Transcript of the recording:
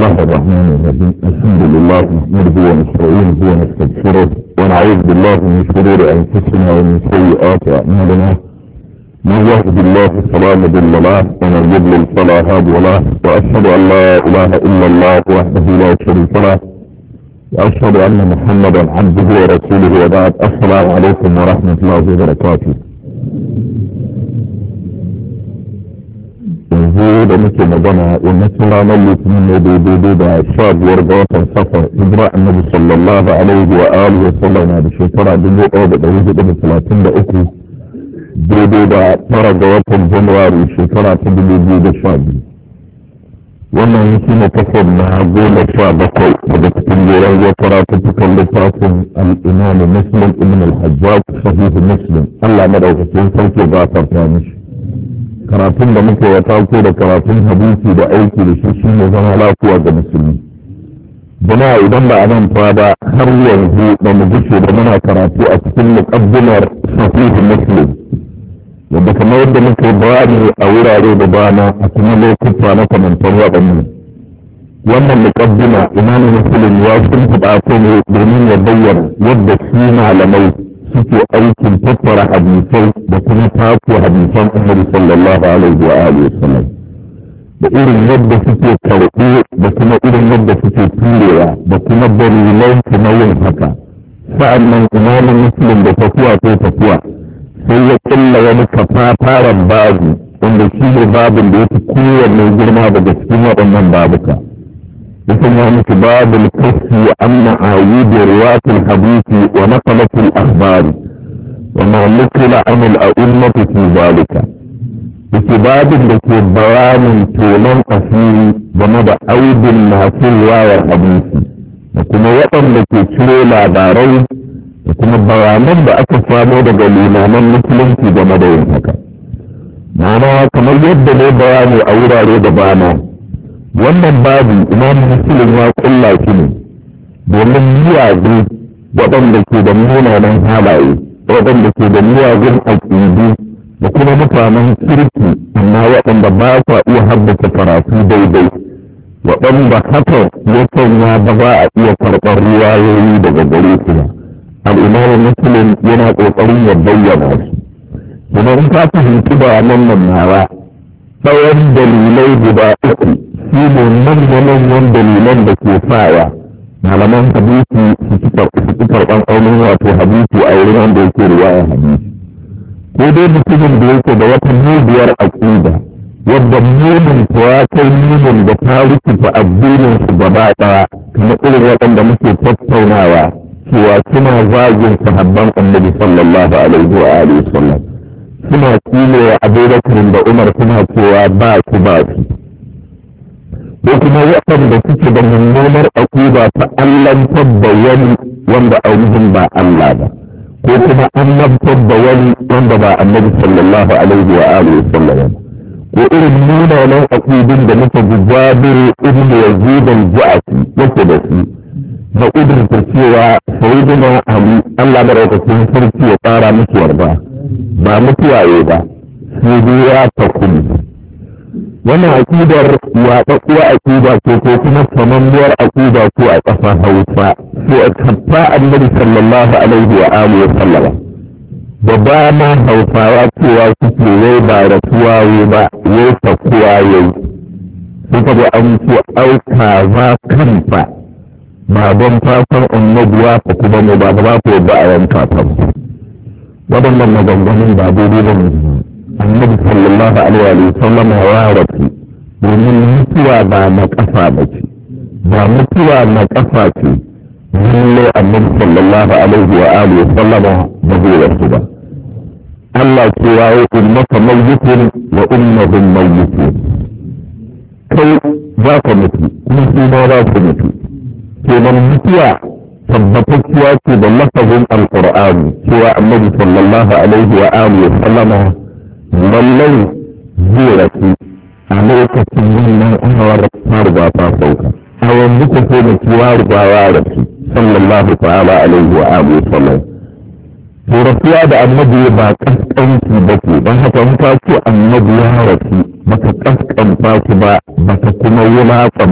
الله الرحمن الرحيم الحمد لله نحمده ونستعينه ونستغفره ونعوذ بالله من شرور انفسنا ومن سيئات اعمالنا من يهد الله فلا مضل له ومن يضلل فلا هادي له واشهد ان لا اله الا الله وحده لا شريك له واشهد ان محمدا عبده ورسوله وبعد السلام عليكم ورحمه الله وبركاته yanzu da muke magana yammacin ranar litinin ne daidai da sha biyar ga watan safar hijira annabi sallallahu alaihi wa alihi wa sallam na da shekara dubu ɗaya da ɗari hudu da talatin da uku daidai da tara ga watan januwari shekara ta dubu biyu da sha biyu wannan shi ne kasar na goma sha bakwai daga cikin jeren zuwa karatuttukan littafin al'imam muslim ibn al-hajjaj sahihu muslim allah madaukakin sarki ba ta mishi karatun da muke wata ko da karatun hadisi da aiki da shi shi ne zama lafiya ga musulmi jama'a idan ba a nan fa ba har yanzu da mu gushe da muna karatu a cikin muqaddimar sahih muslim yadda kamar yadda muke bayani a wurare da dama a kuma lokuta na kamantar waɗannan wannan muqaddima imamu muslim ya shimfiɗa ko ne domin ya bayyana yadda shi malamai suke aikin tattara hadisai da kuma taku hadisan annabi sallallahu alaihi wa alihi wasallam da irin yadda suke karɓi da kuma irin yadda suke turewa da kuma dalilan na yin haka sa'annan imamin muslim da tafiya ko tafiya sai ya kulla wani kafafaren babu wanda shi ne babin da ya fi kowanne girma daga cikin waɗannan babuka يسمى مثل باب الكف عن معاييد رواة الحديث ونقلة الأخبار وما نقل عن الأئمة في ذلك بسباب التي بيان طولا أصيل ومدى أيد ما في رواية الحديث وكما وطن التي تشري لعباري وكما بيانا بأكفى مدى قليلا من مسلم في جمدى ينفكا معناها كما يبدو بياني أورا ريد بيانا wannan babu imam muslim ya kulla shi ne domin miyagu waɗanda ke da munanan halaye waɗanda ke da miyagun aƙidu da kuma mutanen kirki amma waɗanda ba sa iya haddasa karatu daidai waɗanda haka ya sanya ba za a iya karɓar riwayoyi daga gare su ba al'imamu muslim yana ƙoƙarin ya bayyana su kuma in ka fahimci bayanan nan nawa tsawon dalilai guda uku shi ne manya-manyan dalilan da ke sawa malaman hadisi su ci karɓan aunin wato hadisi a wurin wanda yake riwaya hadisi ko dai mutumin da yake da wata mubiyar aƙida wadda mumin ya kai mumin da ta rikita addinin su gaba ɗaya kamar irin waɗanda muke tattaunawa cewa suna zagin sahabban annabi sallallahu alaihi wa alihi wasallam suna kilewa abubakar da umar suna cewa ba su ba su ko kuma waɗanda suke da mummunar aƙida ta allantar da wani wanda ainihin ba Allah ba ko kuma annabtar da wani wanda ba annabi sallallahu alaihi wa alihi wasallam ko irin munanan aƙidun da muka ji Jabir ibn Yazid al-Ja'fi yake da su na ƙudurta cewa sayyidina Ali Allah madaukakin sarki ya ƙara miki yarda ba mutuwaye ba sai dai ya takuni wannan akidar yaɗaɗɗuwa akida ce ko kuma samammiyar akida ce a ƙasar hausa ko a kafa annabi sallallahu alaihi wa alihi wa sallama da dama hausawa cewa suke wai ba rasuwa yi ba wai sakuwa yayi suka ga an ce auka za kanta ba don fatan annabuwa ta kuma mu ba ba ku yadda a yanka ta waɗannan maganganun ba daidai ba ne annabi sallallahu alaihi wa sallam ya rasu domin mutuwa ba na kafa ba ce ba mutuwa na kafa ce lalle annabi sallallahu alaihi wa alihi wa sallam ba zai rasu ba Allah ce ya yi ummaka mayyitun wa ummahum mayyitun kai za ka mutu kuma su ma za su mutu kenan mutuwa tabbatacciya ce da lafazin alqur'ani cewa annabi sallallahu alaihi wa alihi wa sallama lallai zai rasu a lokacin wannan awar ta riga ta sauka a yanzu ku sai da ciwa riga ya rasu sallallahu ta'ala alaihi wa alihi sallam to rasuwa da annabi ba kaskanci ba ce don haka in ka ce annabi ya rasu baka kaskanta shi ba baka kuma wulaƙa